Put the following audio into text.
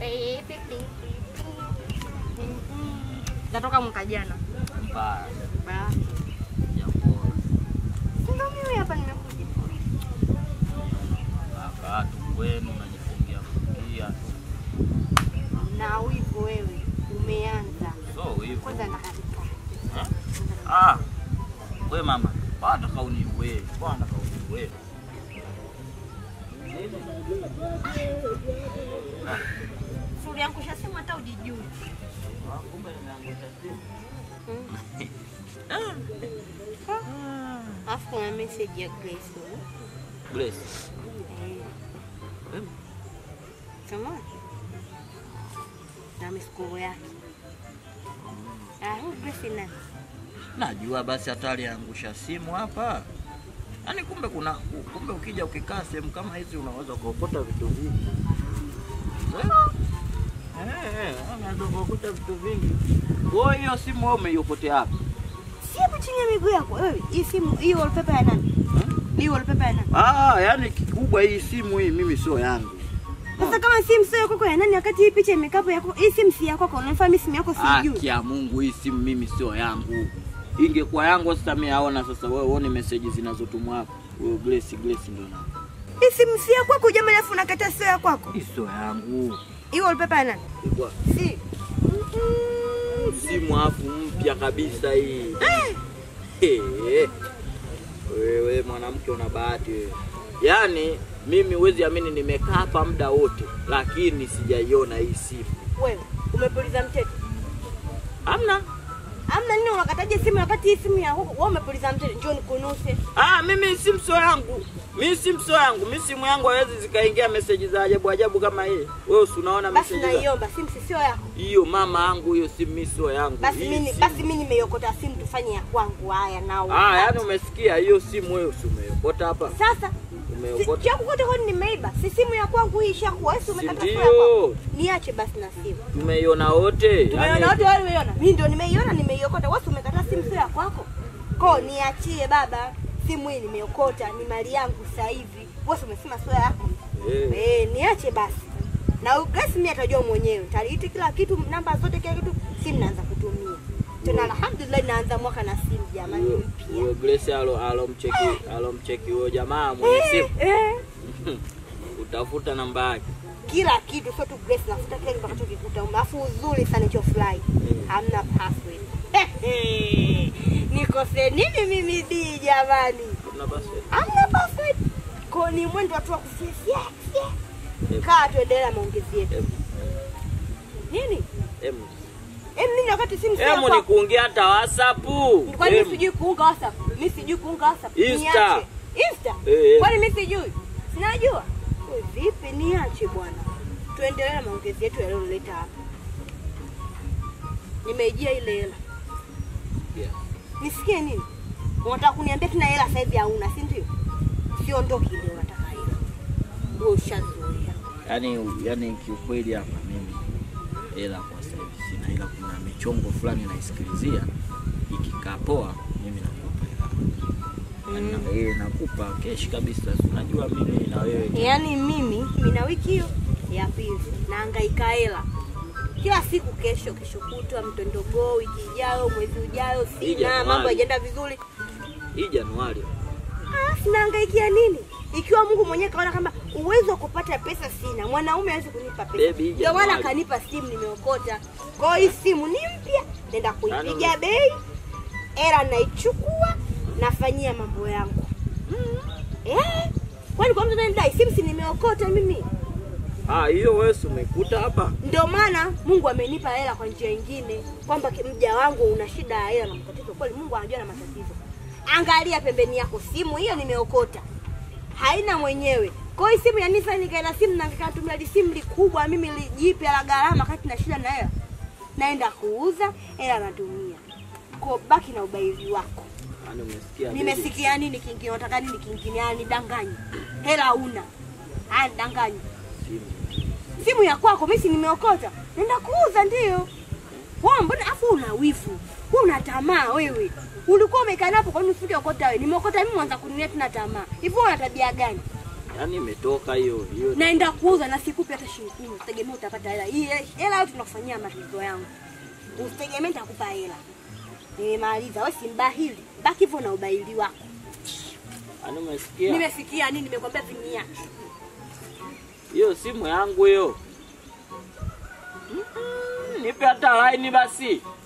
Natoka mwaka jana. Mbaya. Ba. Jambo. Ndio mimi hapa nimekuja. Kaka tu kwenu unajifungia fungia. Na wivu wewe umeanza. So hivyo. Kwanza nakarika. Ah. We mama, bwana kauni we. Bwana kauni we. Suri yangu shasema hata ujijui. Kumbe nimeangusha simu. Alafu kuna message ya Grace. Grace. Eh. Em, Kama na miskoro yake. Ah, huyu Grace ni nani? Najua basi hata aliangusha simu hapa. Yaani kumbe kuna kumbe ukija ukikaa sehemu kama hizi unaweza kuokota vitu vingi. Eh, eh, eh, unaweza kuokota vitu vingi. Wewe hiyo simu wewe umeiokotea hapa? Si hapo chini ya miguu yako. Wewe, hii simu hii wallpaper ya nani? Hii wallpaper ya nani? Ah, yaani kikubwa hii simu hii mimi sio yangu. Sasa kama simu sio yako ya nani wakati hii picha imekapo yako? Hii simu si yako, unafahamu simu yako sijui. Haki ya Mungu, hii simu mimi sio yangu. Ingekuwa yangu sasa mimi aona sasa wewe uone message zinazotumwa hapa. Wewe Grace Grace ndio na. Hii simu si ya kwako jamani, afu unakataa sio ya kwako. Hii sio yangu. Hii wallpaper ya nani? Ilikuwa Si. simu afu mpya kabisa hii. Eh. Wewe mwanamke una bahati wewe. Yaani mimi huwezi amini nimekaa hapa muda wote lakini sijaiona hii simu. Wewe, umepuliza mtete. Hamna. Amna nini unakataje simu wakati hii simu ya huko? Wewe umepuliza mtete, njoo nikunuse. Ah, mimi simu sio yangu. Mimi simu sio yangu. Mimi simu yangu hawezi zikaingia message za ajabu ajabu kama hii. Wewe si unaona Basi message za naiomba simu si sio yako. hiyo mama yangu hiyo simu mimi sio yangu. Basi Hii mimi simu- basi mimi nimeiokota simu tufanye ya kwangu haya nao. Ah, yaani umesikia hiyo simu wewe si umeiokota hapa? Sasa Umeokota. Chaku kote kwani nimeiba. Si simu ya kwangu hii ishakuwa. Wewe si umekata Si simu ya kwangu. ndio? Niache basi na simu. Tumeiona wote. Tumeiona wote wale umeiona. Mimi ndio nimeiona nimeiokota. Wewe si umekata simu sio ya kwako. Ko niachie baba. Simu hii nimeokota, ni mali yangu sasa hivi. Wewe si umesema sio yako. Eh. Eh, niache basi. Na Grace mimi atajua mwenyewe. Taliiti kila kitu, namba zote kila kitu, simu naanza kutumia. Tena alhamdulillah naanza mwaka na simu jamani Huyo- mpya. Huyo Grace alo alomcheki alomcheki huyo jamaa mwenye Eh, simu. eh. Utafuta namba yake. kila kitu sio tu Grace nafuta kile kitu kikuta alafu uzuri sana hicho fly hamna password nikose nini mimi di jamani Kuna basi. hamna password ko ni mwendo watu wa kufia kaa tuendelee na maongezi yetu Em, nini em. em nini wakati simu sio Em yako ni kuingia hata WhatsApp. kwani Em. mimi sijui kuunga WhatsApp mimi sijui kuunga WhatsApp Insta. Niache. Insta Eh, eh. kwani mimi sijui sinajua Wewe vipi niache bwana tuendelee na maongezi yetu yaliyoleta hapa nimeijia ile hela Yeah. nisikie nini unataka kuniambia tuna hela sasa hivi hauna si ndio siondoki ile unataka hela wewe ushazoea Yaani yaani kiukweli hapa mimi hela kwa sasa hivi sina, ila kuna michongo fulani naisikilizia ikikaa poa, mimi nakupa hela Yaani na- eh, nakupa keshi kabisa. Si Unajua mimi na wewe yaani mimi mina wiki hiyo ya pili naangaika hela kila siku kesho kesho kutwa mtondogoo wiki ijayo mwezi ujayo Hii sina Januari. mambo hajaenda vizuri hii Januari Ah, sinaangaikia nini ikiwa mungu mwenyewe kaona kama uwezo wa kupata pesa sina mwanaume hawezi kunipa Baby, hii pesa ndio maana Januari. akanipa simu nimeokota kwa hiyo hii simu ni mpya naenda kuipiga Yaani- bei hela naichukua nafanyia mambo yangu eh, kwani kwa mtu ananidai simu si nimeokota mimi ah, hiyo wewe si umekuta hapa ndio maana mungu amenipa hela kwa njia ingine kwamba ki- mja wangu una shida ya hela na matatizo kweli mungu anajua na matatizo angalia pembeni yako simu hiyo nimeokota haina mwenyewe kwa hiyo simu ya nisa nikaenda simu na nikatumia li simu likubwa mimi lijipya la gharama kati na shida na hela naenda kuuza hela natumia ko baki na ubaili wako yaani umesikia baby? nimesikia nini kingine unataka nini kingine yani nidanganyi hela una haya nidanganyi Simu. simu ya kwako mimi si nimeokota nenda kuuza ndio wewe mbona afu una wivu wewe una tamaa wewe ulikuwa umekaa hapo kwa nini usifike okota wewe nimeokota mimi mwanza kuninia tuna tamaa hivyo una tabia gani Yaani imetoka hiyo hiyo. naenda kuuza na sikupi hata shilingi kumi, usitegemee utapata hela hii. Hela yote tunakufanyia matatizo yangu, usitegemee nitakupa hela. Nimemaliza, wewe si mbahili, baki hivyo na ubahili wako. Yaani umesikia? Nimesikia nini? Nimekwambia vinia Hiyo simu yangu hiyo. Mm, Nipe hata laini basi.